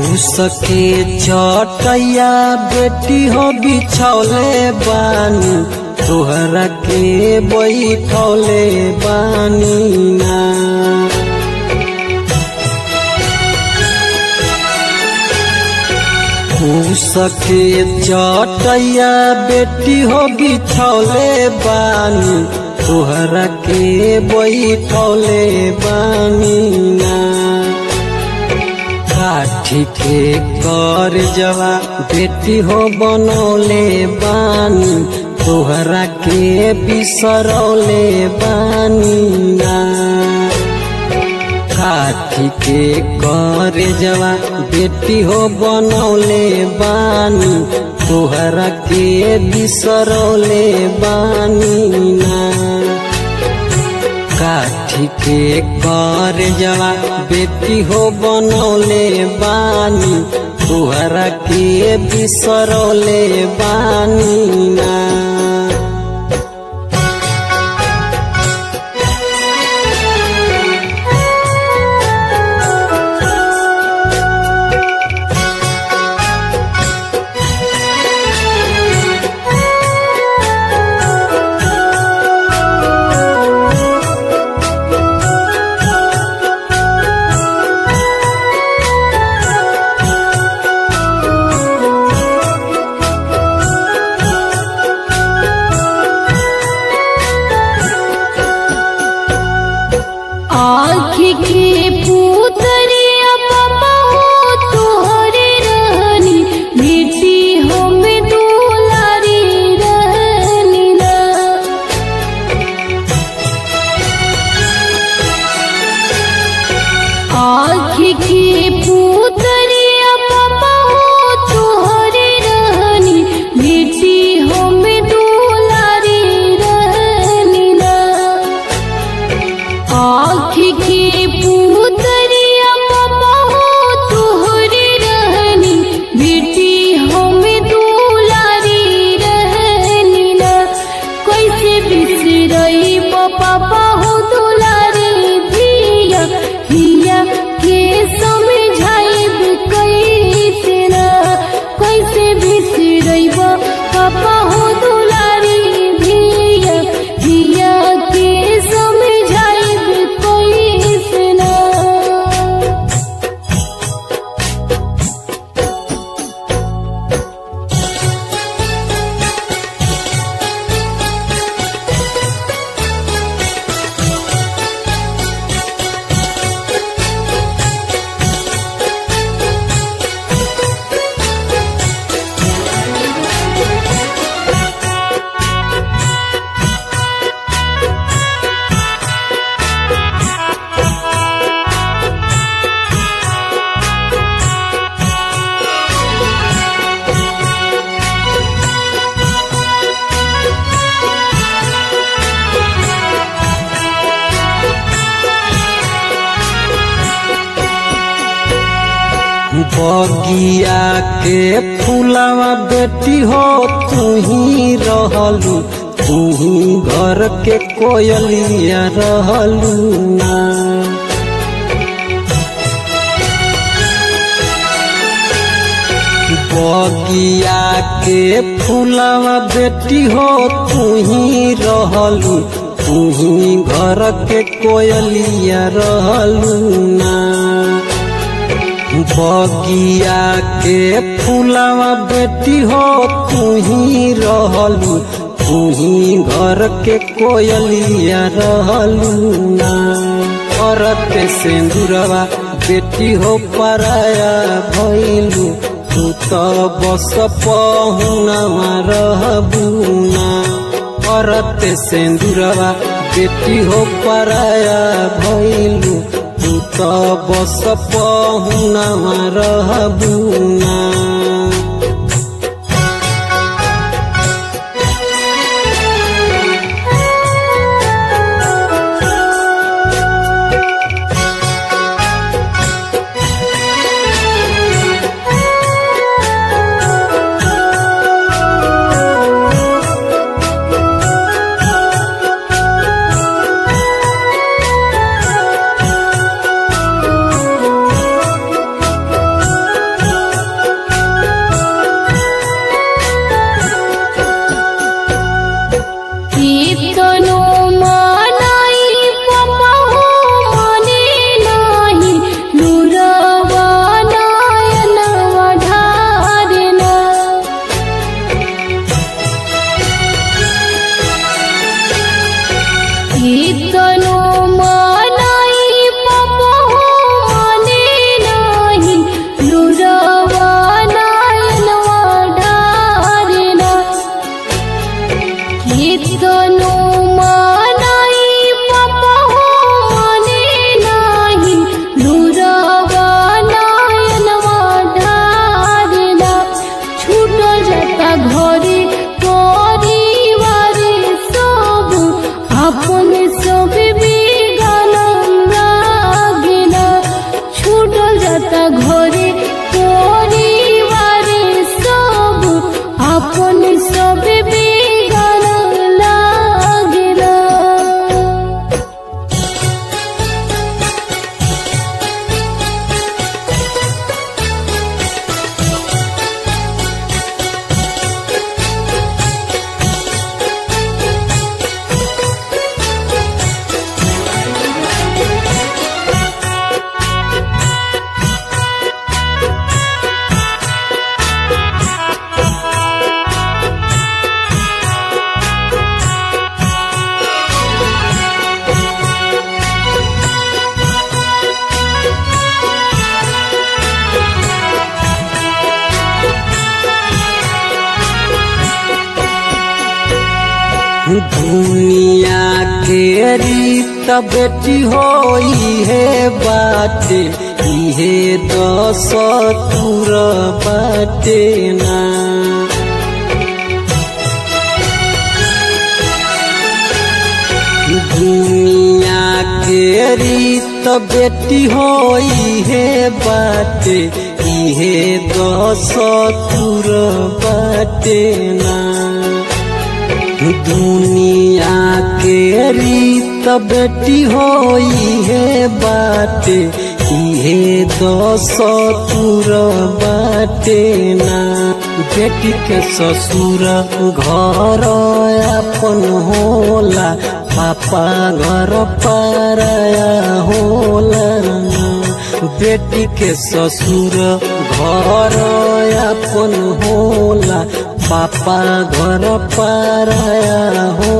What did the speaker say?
सके चटैया बेटी हो बिछौले बानी तोहरा के बैठौले बानी ना सके चटैया बेटी हो बिछौले बानी तोहरा के बैठौले बानी ना काठी के कर जवा बेटी हो बनौले बानी तोहरा के बिसरौले बानी ना काठी के कर जवा बेटी हो बनौले बानी तोहरा के बिसरौले बानी ना काठी के कर जवा बेटी हो बनौले बानी तोहरा के बिसरौले बानी ना आँखी के पुतरिया पापा हो तोहरे रहनी बेटी हम दुलारी रहनी ना आँखी के पुतरिया पापा हो तोहरे रहनी बेटी हम दुलारी रहनी ना आँखी के पुतरिया पापा हो तोहरे रहनी बेटी हम दुलारी रहनी ना कैसे बिसरई पापा हो दुलारी धिया धिया के समझाइब कैसे ना कैसे बिसरई पापा हो दुलारी धिया धिया के समझाइब कैसे ना बगिया के फूलवा बेटी हो तू ही रहलू तू ही घर के कोयलिया रहलू ना बगिया के फूलवा बेटी हो तू ही रहलू तू ही घर के कोयलिया रहलू ना बगिया के फूलवा बेटी हो तू ही रहलू तू ही घर के कोयलिया रहलू ना औरत सिंदूरवा बेटी हो पराया भैलू तू तो बस पहुनवा रहबू ना औरत सिंदूरवा बेटी हो पराया भैलू तू तो बस पहुनवा रहबू ना दुनिया के रीत बेटी होई है बाटे इहे दस तुर बाटे ना दुनिया के रीत बेटी होई है बाटे इहे दस तुर बाटे ना दुनिया के रीत बेटी होई है बाटे इहे दस तुर बाटे ना बेटी के ससुर घर अपन होला पापा घर पाराया होला बेटी के ससुर घर अपन होला पापा घर पाराया हो